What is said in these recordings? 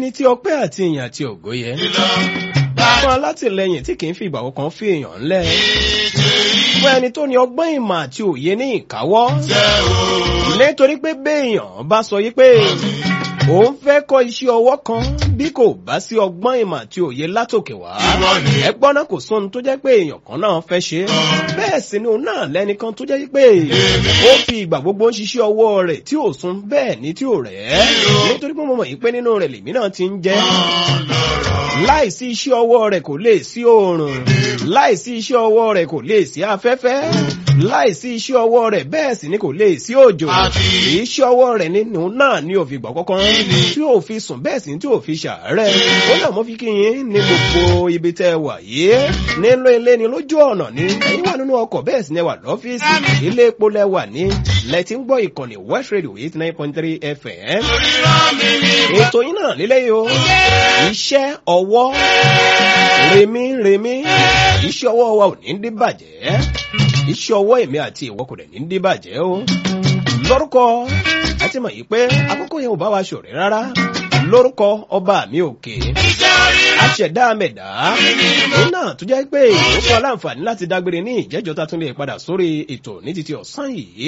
ẹni tí ọpẹ́ àti ìyìn àti ògo yẹ fún alátìlẹyìn tí kì í fi ìgbà kan fi èèyàn ńlẹ̀ fún ẹni tó ní ọgbọ́n ìmọ̀ àti òye ní ìkáwọ́ nítorí pé béèyàn bá sọ yí pé òun fẹ́ kọ́ iṣẹ́ ọwọ́ kan bí kò bá sí ọgbọ́n ìmọ̀ àti òye látòkè wá ẹgbọ́n náà kò sóhun tó jẹ́ pé èèyàn kan náà fẹ́ ṣe bẹ́ẹ̀ sì ni òun náà lẹ́nìkan tó jẹ́ pé ó fi ìgbà gbogbo ń ṣiṣẹ́ ọwọ́ rẹ̀ tí ò sún bẹ́ẹ̀ ni tí ò rẹ̀ ẹ́ nítorí pé mo mọ̀ yí pé nínú rẹ̀ lèmi náà ti ń jẹ́ láìsí iṣẹ́ ọwọ́ rẹ̀ kò lè sí oòrùn láìsí iṣẹ́ ọwọ́ rẹ̀ kò lè sí afẹ́fẹ́ láìsí iṣẹ́ ọwọ́ rẹ̀ bẹ́ẹ̀ sì ni kò lè sí òjò iṣẹ́ ọwọ́ rẹ̀ nínú náà ni òfin gbà kọ́kọ́ tí ò fi sùn bẹ́ẹ̀ sì ni tí ò fi ṣàárẹ̀ ó náà mo fi kí yín ní gbogbo ibi tẹ́ ẹ wà yìí nínú ilé ni lójú ọ̀nà ni ẹ̀yin wà nínú ọkọ̀ bẹ́ẹ̀ sì ni ẹ wà lọ́fíìsì ilé epo lẹ wà ní lẹ́tí ń gbọ́ ìkànnì West Radio eight nine point three FM ètò yín náà lélẹ́yìí o iṣẹ́ ọwọ́ rèmí rèmí iṣẹ́ ọwọ́ wa ò ní dí bàjẹ́ iṣẹ́ ọwọ́ èmi àti ìwọ kò dẹ̀ ní dí bàjẹ́ o lórúkọ àti mọ̀ yìí pé àkókò yẹn ò bá wa ṣọ̀rẹ́ rárá lórúkọ ọba mi òkè aṣẹ̀dá mẹ̀dá òun náà tó jẹ́ pé ó fún ọ láǹfààní láti dágbére ní ìjẹ́jọ́ tá tún lè padà sórí ètò ní títí ọ̀sán yìí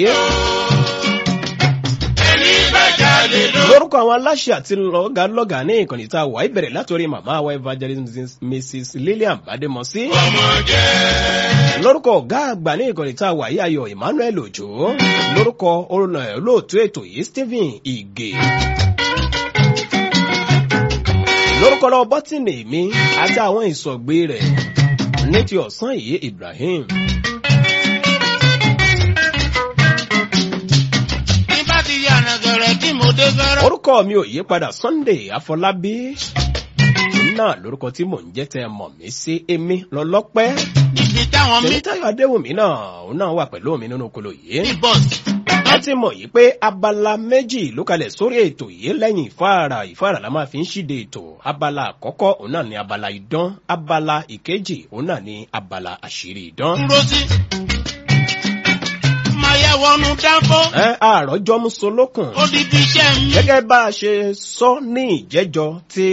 lórúkọ àwọn aláṣẹ àti lọ́gàlọ́gà ní ìkànnì tá a wà ìbẹ̀rẹ̀ látòrí màmá wa evangelist mrs lillian bademosi lórúkọ ọ̀gá àgbà ní ìkànnì tá a wà yí ayọ̀ emmanuel ojo lórúkọ olóòtú ètò yìí stephen ige lórúkọ lọ bọ́tìnì mi àti àwọn ìsọ̀gbé rẹ̀ ní ti ọ̀sán yìí ibrahim. orúkọ mi ò yí padà sunday afọlábí náà lórúkọ tí mò ń jẹ́ tẹ́ mọ̀ mí sí èmi lọ́lọ́pẹ́ tèmítayọ̀ adéwùmí náà òun náà wà pẹ̀lú mi nínú kolo yìí a ti mọ̀ yìí pé abala méjì ló kalẹ̀ sórí ètò yìí lẹ́yìn ìfáàrà ìfáàrà la máa fi ń ṣíde ètò abala àkọ́kọ́ òun náà ni abala idán abala ìkejì òun náà ni abala àṣírí idán wọnú dáńfó. ẹ àròjọ musolókun. odidi iṣẹ́ mi. gẹ́gẹ́ bá a ṣe sọ ní ìjẹ́jọ́ tí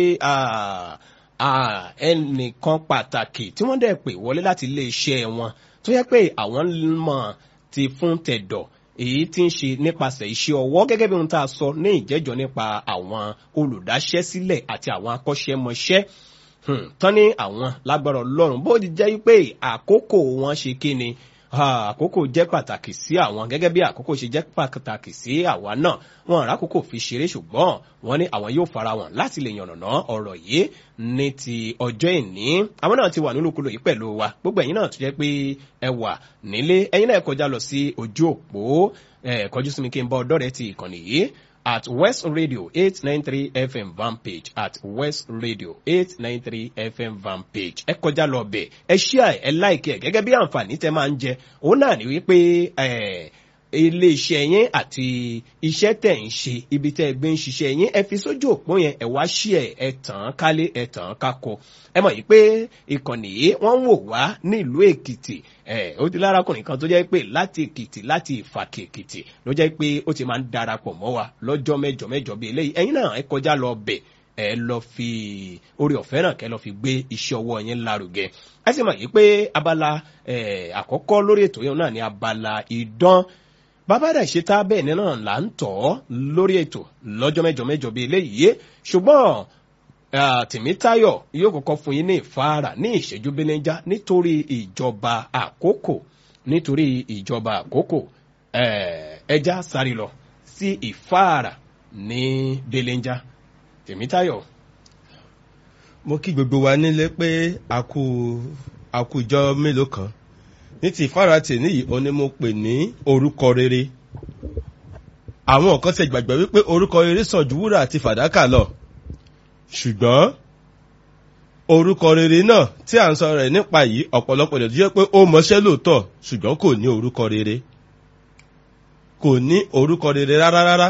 ẹnìkan pàtàkì tí wọ́n dẹ̀ pè wọlé láti iléeṣẹ́ wọn tó yẹ pé àwọn mọ̀ ti fún tẹ̀dọ̀ èyí tí ń ṣe nípasẹ̀ iṣẹ́ ọwọ́ gẹ́gẹ́ bí ohun tá a sọ ní ìjẹ́jọ́ nípa àwọn olùdáṣẹ́sílẹ̀ àti àwọn akọ́ṣẹ́mọṣẹ́ tán ní àwọn lágbára ọlọ́run bó ti jẹ́ pé àkókò wọn ṣe kí ni àkókò jẹ́ pàtàkì sí àwọn gẹ́gẹ́ bí àkókò ṣe jẹ́ pàtàkì sí àwa náà wọn àrà àkókò fi ṣeré ṣùgbọ́n wọ́n ní àwọn yóò fara wọn láti lè yànnàná ọ̀rọ̀ yìí ní ti ọjọ́ ìní àwọn náà ti wà nínú kúlò yìí pẹ̀lú wa gbogbo ẹ̀yin náà tó jẹ́ pé ẹ wà nílé ẹ̀yin náà kọjá lọ sí ojú òpó kọjú sí mi kí n bá ọdọ́ rẹ ti ìkànnì yìí at West Radio 893 FM van page at West Radio 893 FM van page. ẹ kọjá lọ bẹ̀ ẹ ṣíà ẹ láìkí ẹ gẹ́gẹ́ bí àǹfààní tẹ máa ń jẹ òun náà ni wípé iléeṣẹ́ yín àti iṣẹ́ tẹ̀ ń ṣe ibi tẹ́ ẹ gbé ń ṣiṣẹ́ yín ẹ fi sójú òpó yẹn ẹ wá ṣí ẹ ẹ tàn án kálé ẹ tàn án kákọ ẹ mọ̀ yìí pé ìkànnì yìí wọ́n ń wò wá nílùú èkìtì ẹ ó ti lárakùnrin kan tó jẹ́ pé láti èkìtì láti ìfàkì èkìtì ló jẹ́ pé ó ti máa ń darapọ̀ mọ́ wa lọ́jọ́ mẹ́jọ mẹ́jọ bíi eléyìí ẹ̀yin náà ẹ kọjá lọ bẹ̀ ẹ lọ fi orí ọ̀fẹ́ náà kẹ́ lọ fi gbé iṣẹ́ ọwọ́ yẹn lárugẹ ẹ sì mọ̀ yìí pé abala àkọ́kọ́ lórí ètò yẹn náà ni abala ìdán bàbá rẹ̀ ṣe tá bẹ́ẹ̀ náà là ń tọ̀ ọ́ lórí ètò lọ́jọ́ mẹ́jọ mẹ́jọ bíi eléyìí ṣùgbọ́n tìmítayọ̀ yóò kọ́kọ́ fún yín ní ìfáàrà ní ìṣẹ́jú belenja nítorí ìjọba àkókò nítorí ìjọba àkókò ẹja sáré lọ sí ìfáàrà ní belenja tìmítayọ̀. mo kí gbogbo wa nílé pé àkú àkùjọ mélòó kan ní ti ìfáratì níyì ó ní mo pè ní orúkọ rere àwọn kan ṣe gbàgbọ́ wípé orúkọ rere sàn ju wúrà àti fàdákà lọ ṣùgbọ́n orúkọ rere náà tí à ń sọ rẹ̀ nípa yìí ọ̀pọ̀lọpọ̀ lè jẹ́ pé ó mọṣẹ́ lóòótọ́ ṣùgbọ́n kò ní orúkọ rere kò ní orúkọ rere rárá rárá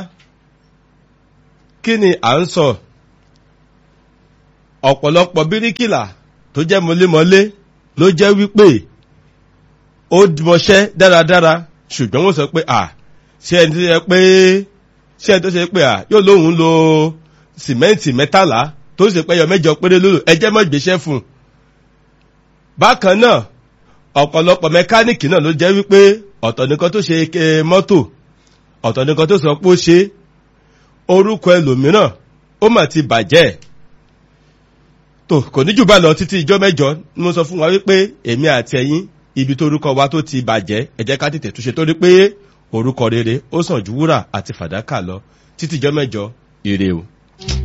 kí ni à ń sọ ọ̀pọ̀lọpọ̀ bíríkìlà tó jẹ́ mọlémọlé ló jẹ́ wípé ó mọṣẹ́ dáradára ṣùgbọ́n wọ́n sọ pé à ṣé ẹni tó ṣe pé ṣé ẹni tó ṣe pé à yóò lóun lo sìmẹ́ǹtì mẹ́tàlá tó sì pẹ́yọ mẹ́jọ péré lólo ẹjẹ́ mọ́ gbéṣẹ́ fún un. bákan náà ọ̀pọ̀lọpọ̀ mẹkáníìkì náà ló jẹ́ wípé ọ̀tọ̀ nìkan tó ṣe eh, mọ́tò ọ̀tọ̀ nìkan tó sọ pé ó ṣe orúkọ ẹlòmíràn ó mà ti bàjẹ́ tó kò ní jù bá lọ títí ijọ́ mẹ́jọ ni mo sọ fún wa wípé èmi àti ẹ̀yin ibi tó orúkọ wa tó ti bàjẹ́ ẹ jẹ́ ká tètè túnṣe torí pé orúkọ rere ó sàn ju wúrà àti fàdákà lọ títí ijọ́ mẹ́jọ ire o.